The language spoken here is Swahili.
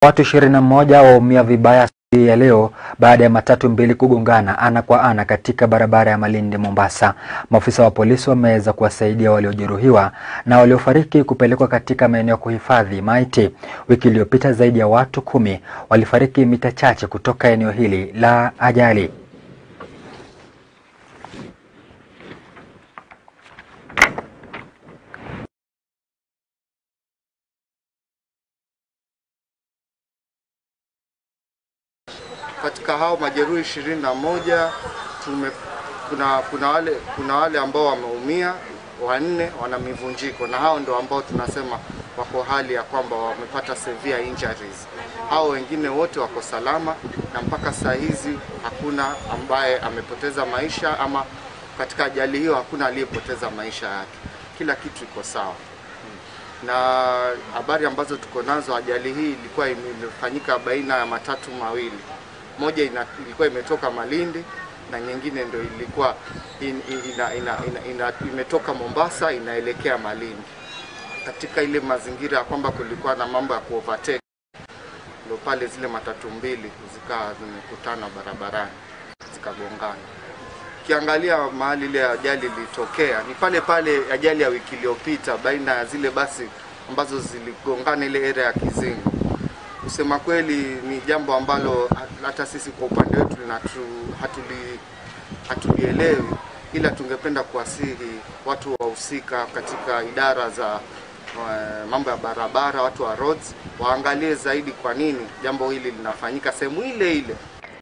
Watu 21 waumia vibaya siku ya leo baada ya matatu mbili kugongana ana kwa ana katika barabara ya Malindi Mombasa. Maafisa wa polisi wameweza kuwasaidia waliojeruhiwa na waliofariki kupelekwa katika maeneo ya kuhifadhi maiti. Wiki iliyopita zaidi ya watu kumi walifariki mita chache kutoka eneo hili la ajali. Katika hao majeruhi ishirini na moja tume kuna, kuna, wale, kuna wale ambao wameumia wanne wana mivunjiko na hao ndio ambao tunasema wako hali ya kwamba wamepata severe injuries. Hao wengine wote wako salama na mpaka saa hizi hakuna ambaye amepoteza maisha ama katika ajali hiyo hakuna aliyepoteza maisha yake. Kila kitu iko sawa na habari ambazo tuko nazo, ajali hii ilikuwa imefanyika baina ya matatu mawili, moja ina, ilikuwa imetoka Malindi na nyingine ndio ilikuwa in, ina, ina, ina, ina, imetoka Mombasa inaelekea Malindi. Katika ile mazingira ya kwamba kulikuwa na mambo ya kuovertake, ndio pale zile matatu mbili zikawa zimekutana barabarani zikagongana. Ukiangalia mahali ile ajali ilitokea ni pale pale ajali ya wiki iliyopita baina ya zile basi ambazo ziligongana ile area ya Kizingo. Kusema kweli ni jambo ambalo hata sisi kwa upande wetu hatuli hatulielewi, ila tungependa kuwasihi watu wahusika katika idara za uh, mambo ya barabara, watu wa roads waangalie zaidi kwa nini jambo hili linafanyika sehemu ile ile